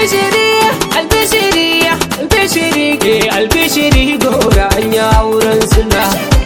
albishiri albishiri albishiri ke albishiri gora an yi auren suna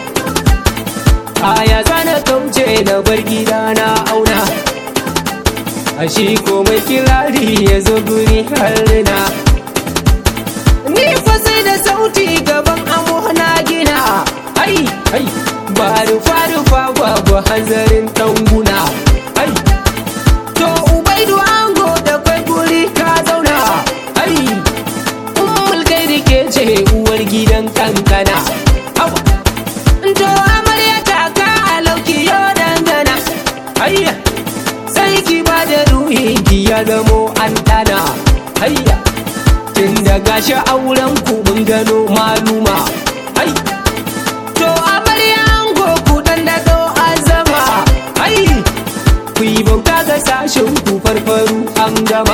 aya zana kauce na bar gida na auna a shi komai kirari ya zo guri harina ni fa sai da sauti gaban amo na gina ai ai ba rufa rufa babu hanzarin tanguna ai to ubaidu ango da kwai guri ka zauna ai ummul kai da ke ce uwar gidan kankana Au. to amarya ta ka alauki yo dangana ayya sai ki ba da ruhi ki ya zamo an dana ayya tun da gashi auren ku mun gano maluma ai to amarya ango ku dan da do azama ai ku yi bauta ga sashen ku farfaru an gama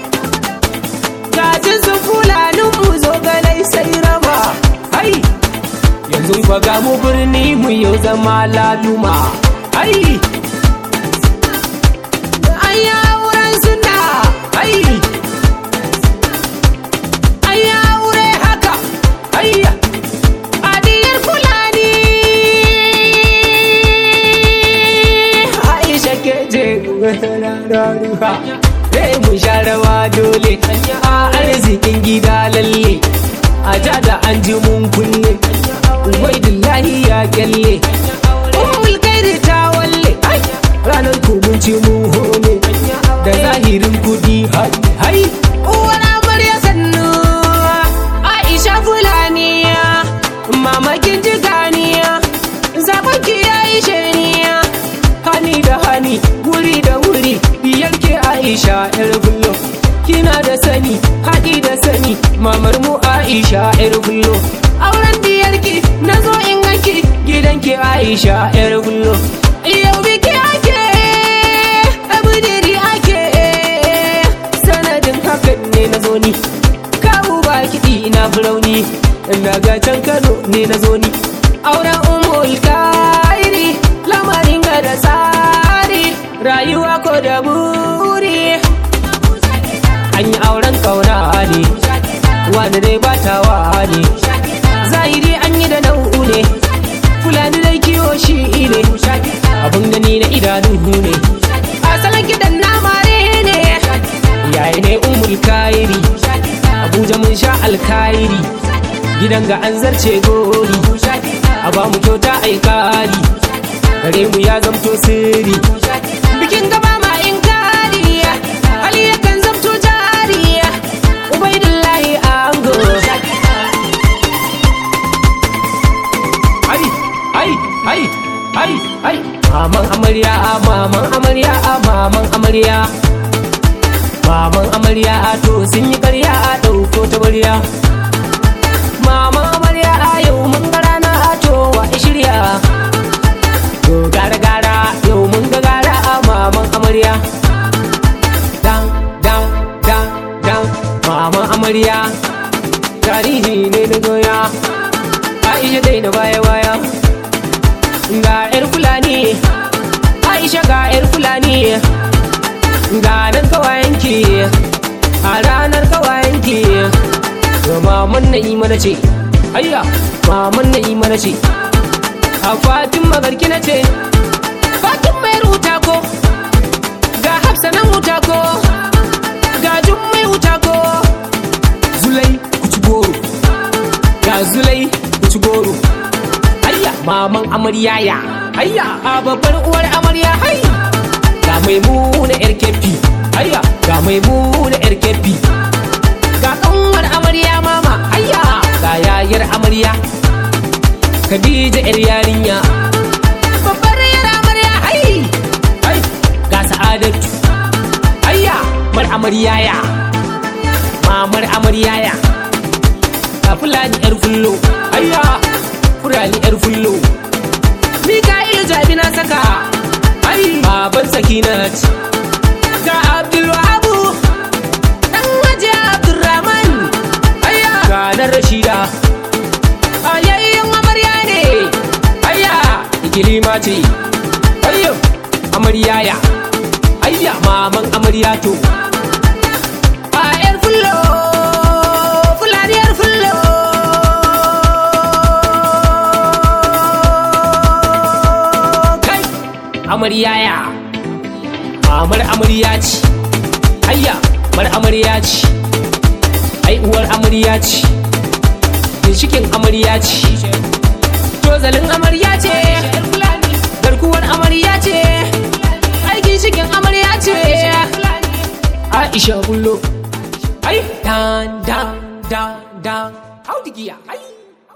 gajin su fulanin mu zo ganai sai raba ai yanzu fa ga mu birni mu yau zama laluma ai ai auren suna ai ai aure haka ai adiyar fulani aisha ke je raruwa Sai mu sha rawa dole a arzikin gida lalle a ja da an ji mun kunne ubaidullahi ya kyalle ummul kairi ta walle ai, ranar ku mun ci mu hone da zahirin kudi hai hai uwar amarya sannu aisha fulani mamakin jiganiya zaɓen ki ya yi shaniya hani da hani wuri da wuri yanke aisha yar bullo kina da sani haɗi da sani mamar mu aisha yar bullo auren diyarki na zo in ganki gidanki aisha yar bullo yau biki ake abudiri ake sanadin hakan ne na zo ni kawo ba kiɗi ina firauni daga can kano ne na zo ni auren umul kairi lamarin ga da tsari rayuwa ko da buri an yi auren kauna ne wanda dai batawa ne zahiri an yi da nau'u ne fulani dai kiwo shi ne abin gani na idanu ne asalin gidan na mare ne yayi ne umul kairi abuja mun sha alkairi gidan ga an zarce gori a ba mu kyauta ai kari gare mu ya zamto sirri bikin gaba ma in kari hali yakan zamto jari ubaidullahi ango ai ai ai ai ai maman amarya maman amarya maman amarya maman amarya to sun yi karya a ɗauko ta barya maman amarya a yau mun ga rana a to wa shirya to gara gara yau mun ga gara a maman amarya dan dan dan dan maman amarya tarihi ne na goya aisha dai na baya baya ga yar fulani aisha ga yar fulani ga nan kawayenki a ranar kawayenki maman na yi mana ce ayya maman na yi mana ce a fatin magarki na ce fatin mai ruta ko ga hafsa nan wuta ko ga jun mai wuta ko zulai kuci goro ga zulai kuci goro ayya maman amarya ya ayya a babbar uwar amarya hai ga mai muna yar kefi ayya ga mai muna yar kefi ga kanwar amarya mama ayya ga yayar amarya Khadija yar yarinya babbar yar amarya ai ai ga sa'adatu ayya mar amarya ya mamar amarya ya ga fulani yar fullo ayya fulani yar fullo Mika'ilu jabi na saka ai baban sakinat ga Abdul Wahabu dan waje Abdurrahman ayya ga nan Rashida ayayyan amarya ne ayya ikilima ce ayyo amarya ya ayya maman amarya to a yar amarya ya mamar amarya ce ayya mar amarya ce ai uwar amarya ce ginshikin amarya ce tozalin amarya ce garkuwar amarya ce ai ginshikin amarya ce aisha bullo ai dan dan dan dan audigiya ai